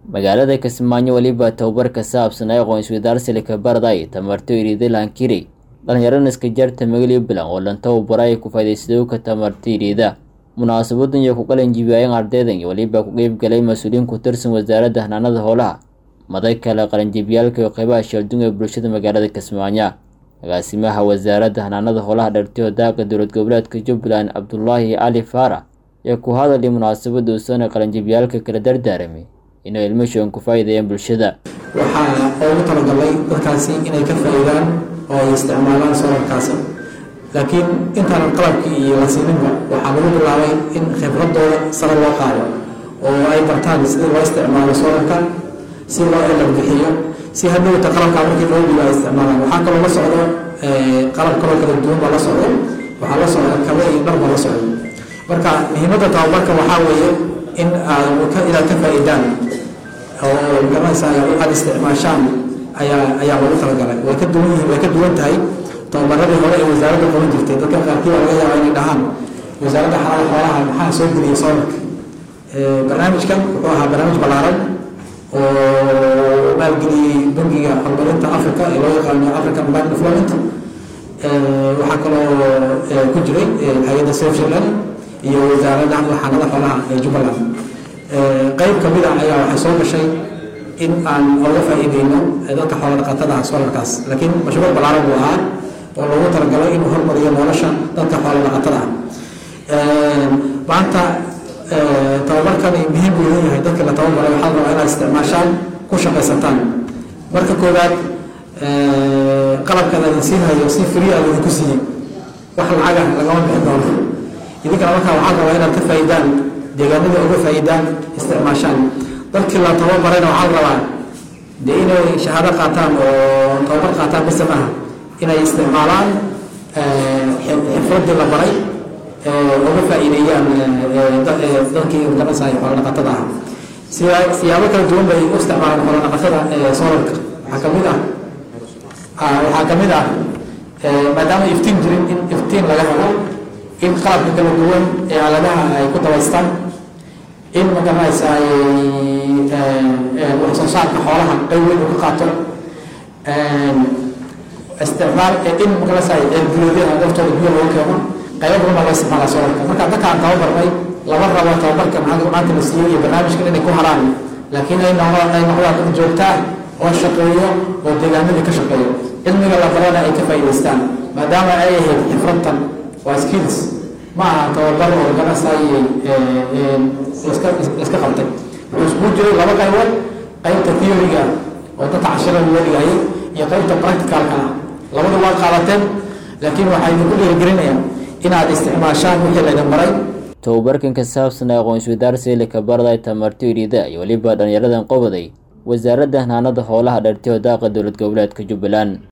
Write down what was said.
magaalada kismaayo weliba tababar ka saabsan ay aqoon-isweydaarsilika barday tamarto iriida lankiri dhallinyarana iska jarta magaliyo bilan oo lan tababara ay ku faa'iidaysadowka tamarta iriida munaasabadan iyo ku qalanjibiyaayeen ardaydan iyo weliba ku qeyb galay mas-uuliyiin ku tirsan wasaaradda hanaanada howlaha maday kale qalanjibiyaalka iyo qeybaha sheeldun ee bulshada magaalada kismaayo agaasimaha wasaaradda hanaanada howlaha dhartiyo daaqa dowlad goboleedka jubbaland cabdulaahi cali faarax ee ku hadalay munaasabada uusana qalanjibiyaalka kala dardaaramay inay ilmashoon ku faa'iideeyaan bulshada waxaa ugu talagalay dadkaasi inay ka faa'iidaan oo ay isticmaalaan solarkaasi laakiin intaanan qalabkii iyo la siininba waxaa lagu bilaabay in khibradooda sare loo qaado oo ay bartaan sidii loo isticmaalo solarka si loo elar bixiyo si hadhowta qalabkaa markii loo dhigo ay isticmaalaan waxaa kaloo la socdo qalab kaloo kala duwan baa la socdo waxaa la socda kabe iyo dhar baa la socdo marka muhiimadda tababarka waxaa weeye in inaad ka faa'iidaan oo garanaysa aad isticmaashaan ayaa ayaa lagu talagalay way ka duwan yihiin way ka duwan tahay tababaradii hore ee wasaaradda qaban jirtay dadka qaarkii baa laga yaabaa inay dhahaan wasaaradda xalada xoolaha maxaa soo geliyay solarka barnaamijkan wuxuu ahaa barnaamij ballaaran oo maalgeliyey bangiga horumarinta africa ee loo yaqaano african bank development waxaa kaloo ku jiray hay-adda safshiland iyo wasaaradda xanada xoolaha ee jubbaland qeyb ka mid ah ayaa waxay soo gashay in aan oga faa'iideyno dadka xoola dhaqatada ah solarkaas laakiin mashruuc ballaaran buu ahaa oo loogu talagalay inuu hormariyo nolosha dadka xoola dhaqatada ah maanta tababarkani muhiim buu leeyahay dadka la tababaray waxaa la rabaa inaad isticmaashaan ku shaqaysataan marka koowaad qalabkan adin siinhayo si free aad idinku siiyey wax lacagah lagama bixin doono idinkana markaa waxaa rabaa inaad ka faa'iidaan deegaanada uga faa'iidaan isticmaashaan dadkii la tababarayna waxaa la rabaa dee inay shahaado qaataan oo tababar qaataan bise maaha inay isticmaalaan xirfadii la baray uga faa'iideeyaan dadkii garanaysaay xoola dhaqatada ah siyaabo kala duwan bay u isticmaalaan xoola dhaqatada solarka waxaa ka mid ah waxaa ka mid ah maadaama iftiin jirin in iftiin laga helo in qalabka kala duwan ee aaladaha ay ku dabaystaan in magaranaysaay wax soo saarka xoolaha qayb weyn uu ka qaato isticmaal in magaranaysaay guleedyada daftooda biyo lagu keeno qaybo badan baa loo isticmaalaa solarka marka dadkaan tababarnay lama rabo tababarka maanta la siiyey iyo barnaamijkan inay ku haraan laakiin ay noqdaan ay noqdaan dad joogtaa oo shaqeeyo oo deegaanadii ka shaqeeyo cilmiga la barana ay ka faa'iidaystaan maadaama ay ahayd xifradtan waa skills ma aha tababar oo ganacsaayey iska qabtay wuxuu iskugu jiray laba qaybood qaybta theoryga oo dadka cashirada loo dhigayay iyo qaybta practicalka ah labada waa qaadateen laakiin waxaa idinku dhiirigelinayaa inaad isticmaashaan wixii laydin baray tababarkan ka saabsan ee aqoon-isweydaarsilika barday tamarto iriida iyo weliba dhallinyaradan qobaday wasaaradda hanaanada howlaha dhartiyo daaqa dowlad goboleedka jubbaland